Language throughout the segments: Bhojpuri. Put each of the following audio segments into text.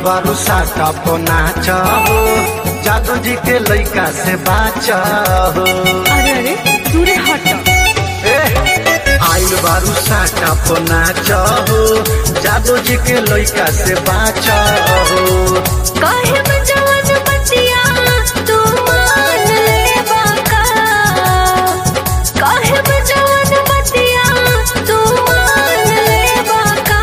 बारू साटा नाच हो जादू जी के लइका से बाच हो अरे अरे दूरे हट ए, आइल बारू साटा नाच हो जादू जी के लइका से बाच हो काहे में जवन बतिया तू मान ले बाका काहे में जवन बतिया तू मान ले बाका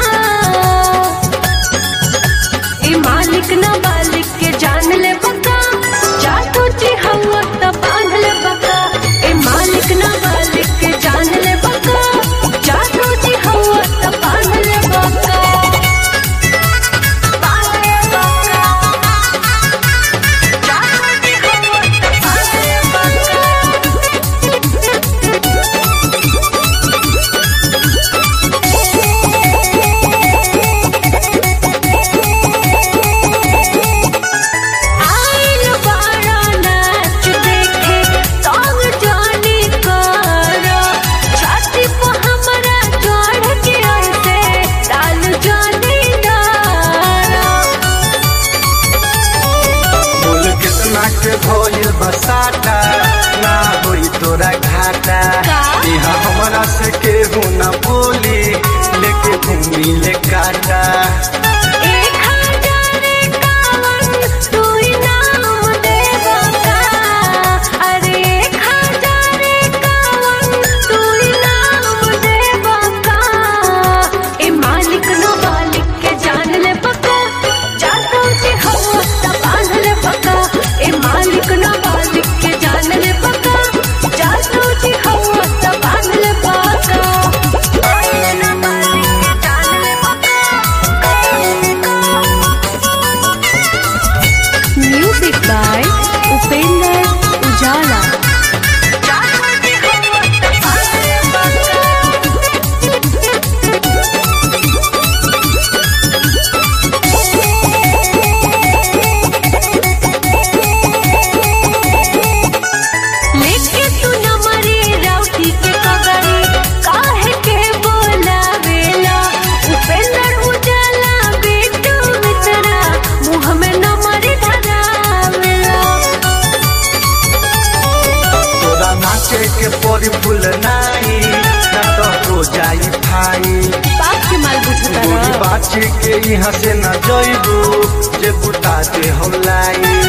ए मालिक ना मालिक के जान ले बका जादू जी हवा त बांध ले बका ए मालिक ना मालिक के जान ले बका जादू जी हवा त बांध ले बका बांध ले बका जादू जी हवा त बांध ले आइल बारा नाच देखे तंग जानी करो छाती पे हमरा चढ़ के ऐसे डाल जानी डारो बोल कितना के भइल बसाटा ना होई तोरा घाटा का? यहाँ हमरा से केहू ना बोली लेके घूमी ले काटा एक हजार एकावन तू इनाम देगा का अरे एक हजार एकावन तू इनाम देगा का ए मालिक न मालिक के जान ले पका जातो जी हम त बांध ले पका ए मालिक न मालिक के जान ले पका जातो जी हम त बांध ले पका मालिक न मालिक के जान ले पका Music by Upender Ujala. लेके तू न मरे राउटी के कगरी काहे के बोलावेला उपेंद्र उजाला बेटू मित्रा मुँह में न मरे धरावेला तोरा नाचे के परी फूल नाई ना तो हो जाई भाई बाप के माल बुझता गोली बाची के यहाँ से न जइबू जे बुता दे हम लाई